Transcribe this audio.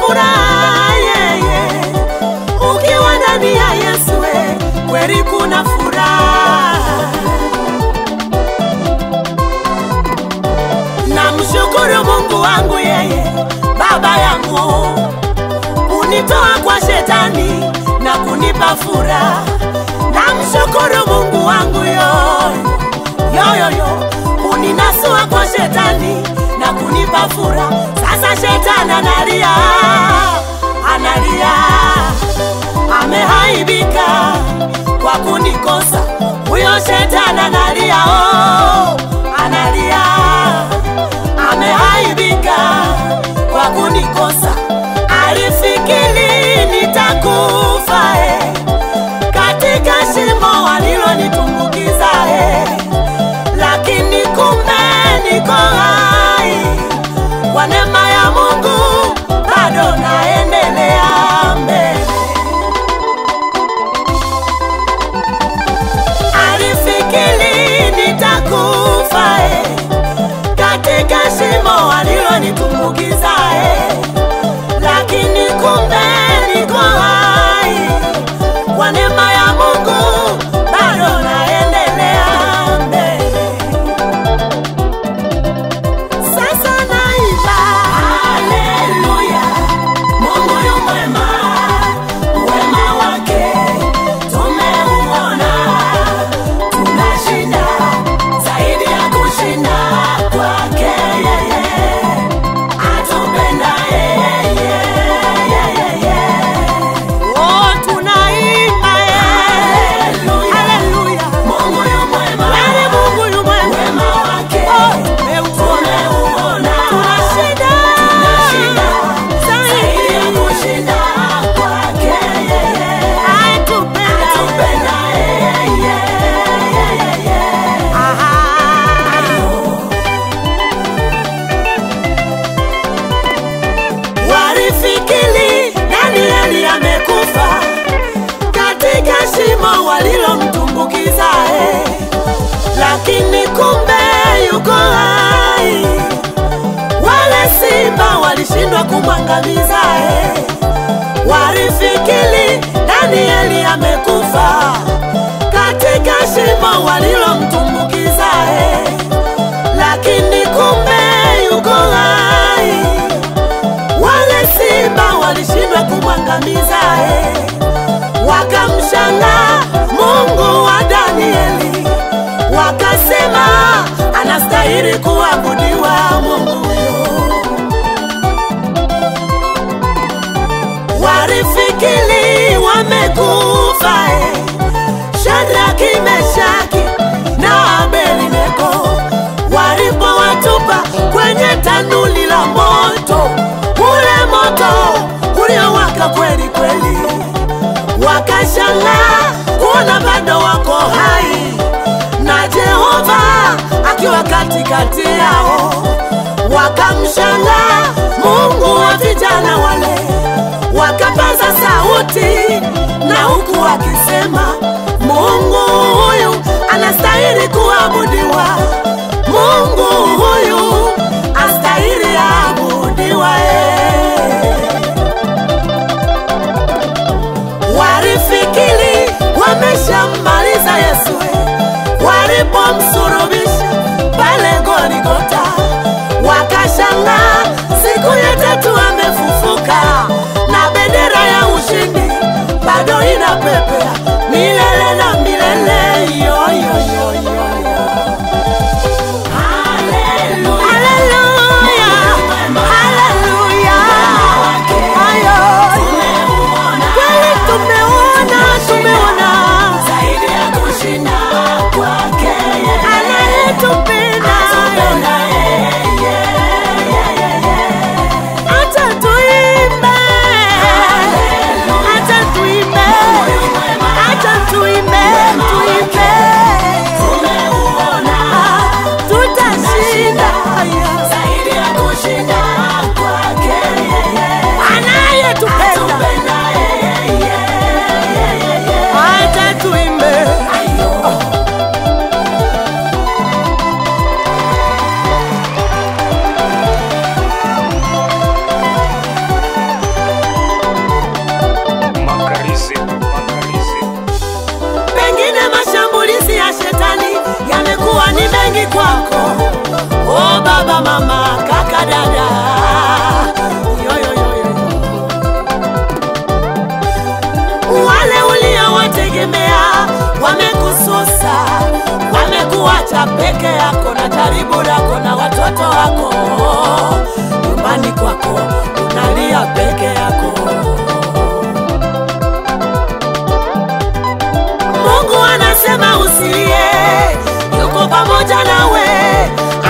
furaha yeye, ukiwa ndani ya Yesu we, kweli kuna furaha. Namshukuru Mungu wangu yeye, baba yangu, unitoa kwa shetani na kunipa furaha. Namshukuru Mungu wangu yoyo yoyoyo, uninasua kwa shetani na kunipa furaha. Sasa shetani analia, analia, amehaibika kwa kunikosa. Huyo shetani analia, oh, analia, amehaibika kwa kunikosa. Alifikiri nitakufa eh, katika shimo walilonitumbukiza eh, lakini kumbe niko hai kwa neema ya Mungu, bado naendelea mbele. Alifikiri nitakufa eh, katika shimo walilonitumbukiza eh, lakini kumbe niko hai kwa neema ya Mungu, bado naendelea mbele. Sasa naimba haleluya, Mungu yu mwema, wema wake tumeuona, tunashinda zaidi ya kushinda kwake yeye, atupenda yeye, yeye. Oh, tunaimba haleluya, haleluya, Mungu yu mwema, Yaani Mungu yu mwema, wema wake tumeuona, tunashinda, tunashinda zaidi ya kushinda kwake yeye, atupenda, atupenda yeye, yeye. Aha. Walifikiri Danieli amekufa katika shimo walilomtumbukiza, eh, lakini kumbe yuko hai. Wale simba walishindwa kumwangamiza, eh, walifikiri Danieli amekufa katika shimo walilomtumbukiza, eh, lakini kumbe yuko hai wale simba walishindwa kumwangamiza eh. Wakamshangaa Mungu wa Danieli, wakasema anastahili kuabudiwa Mungu huyo. Walifikiri wamekufa eh. Shadraki, Meshaki na Abednego walipowatupa kwenye tanuli la moto, ule moto uliowaka kweli kweli, wakashangaa kuona bado wako hai na Jehova akiwa katikati yao. Wakamshangaa Mungu wa vijana wale, wakapaza sauti na huku wakisema, Mungu huyu anastahili kuabudiwa, Mungu huyu astahili abudiwa. eh. Walifikiri wameshammaliza Yesu eh, walipomsulubisha pale Goligota, wakashangaa siku ya tatu amefufuka na bendera ya ushindi bado inapepea milele ni mengi kwako o baba mama kaka dada yo, yo, yo, yo. wale uliowategemea wamekususa wamekuacha peke yako na karibu lako na watoto wako nyumbani kwako unalia peke yako Mungu anasema usilie, yuko pamoja nawe,